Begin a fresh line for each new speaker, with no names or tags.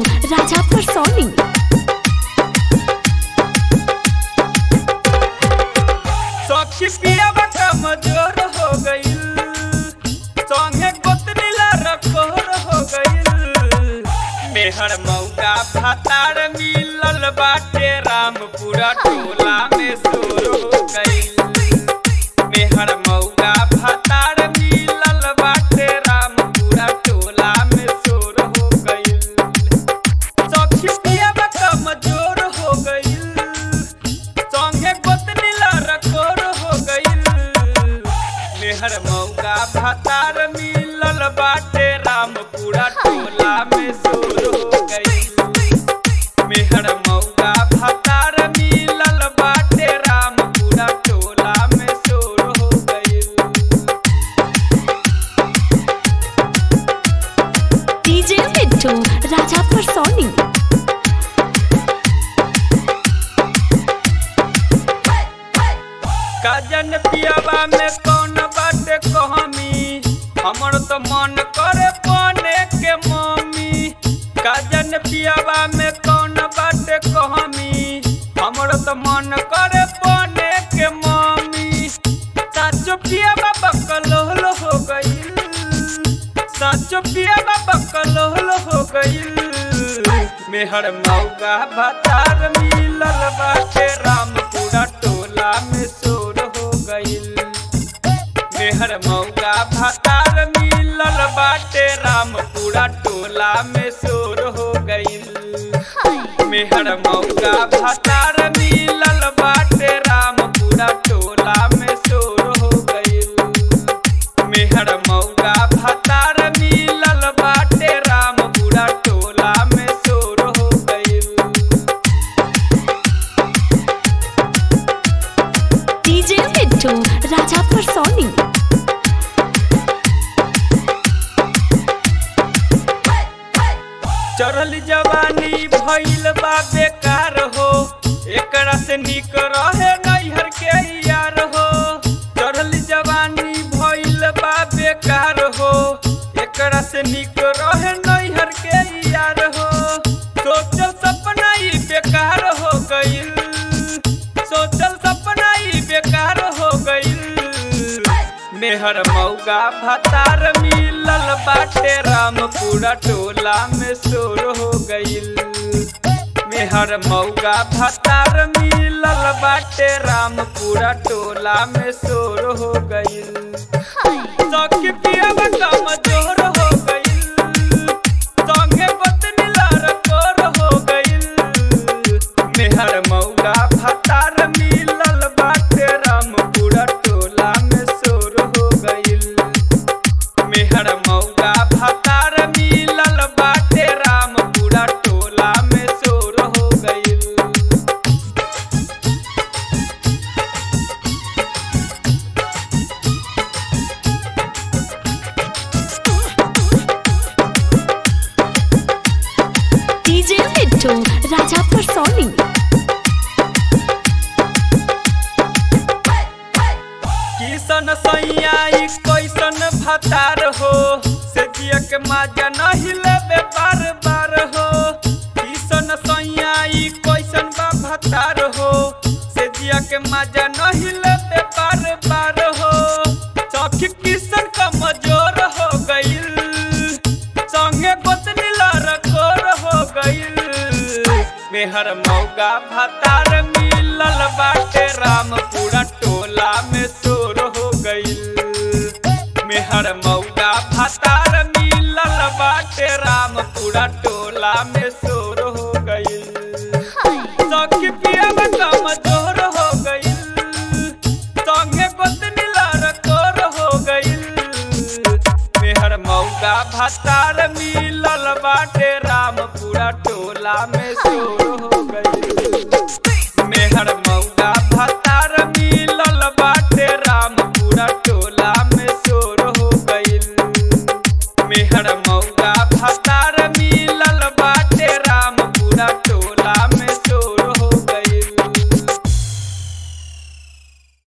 राजा परसौनी
सखी पियावा कमजोर हो गईल संगे गोतनीला रकोर हो गईल मेहर मौका भातार मिलल बाटे रामपुरा टोला में शोर हो गईल मेहर मौका भातार मिलल बाटे रामपुरा टोला में शोर हो गईल सखी पियावा कमजोर हो गईल संगे गोतनीला रकोर हो गईल मेहर मौका भातार मिलल बाटे रामपुरा टोला में शोर हो गईल मेहर मौका भातार मिलल बाटे रामपुरा टोला में शोर हो गईल
डीजे मिट्टू राजा परसौनी
काजन पियावा में कौन बाटे कहमी हमर तो मन करे बने के मम्मी काजन पियावा में कौन बाटे कहमी हमर तो मन करे बने के मम्मी साचो पियावा बकलोल हो गईल साचो पियावा बकलोल हो गईल मेहर मौगा भतार मिलल बाटे रामपुरा टोला में शोर हो गईल मेहर मौगा भतार मिलल बाटे रामपुरा टोला में शोर हो गईल मेहर मौगा भतार मिलल बाटे रामपुरा टोला में शोर हो गईल मेहर मौगा भतार मिलल बाटे रामपुरा टोला में शोर हो गईल
डीजे मिट्टू राजा परसौनी
चढ़ल जवानी भइल बा बेकार हो एकरा से निक रहे नैहर के यार हो चढ़ल जवानी भइल बा बेकार हो एकरा से निक रहे नैहर के यार हो सोचल सपना ही बेकार हो गईल सोचल सपना ही बेकार हो गईल मेहर मौगा भतार मिलल बाटे रामपुरा टोला में शोर हो गईल मेहर मौगा भतार मिलल बाटे रामपुरा टोला में शोर हो गईल सखी पियावा कमजोर हो गईल संगे गोतनी लड़कोर हो गईल मेहर मौगा भतार मिलल बाटे रामपुरा टोला में शोर हो गईल मेहर मौगा भतार मिलल बाटे रामपुरा टोला में शोर हो गईल
डीजे मिट्टू राजा परसौनी
किसन सैया ई कैसन भतार हो से जिया के माजा नहीं लेबे बार बार हो किसन सैया ई कैसन बा भतार हो से जिया के माजा नहीं लेबे बार बार हो सखी किसन कमजोर हो गईल संगे गोतनी लड़कोर हो गईल मेहर मौगा भतार मिलल बाटे रामपुरा टोला में शोर हो गईल मेहर मौगा भतार मिलल बाटे रामपुरा टोला में शोर हो गईल सखी पियावा कमजोर हो गईल संगे गोतनी लड़कोर हो गईल मेहर मौगा भतार मिलल बाटे रामपुरा टोला में शोर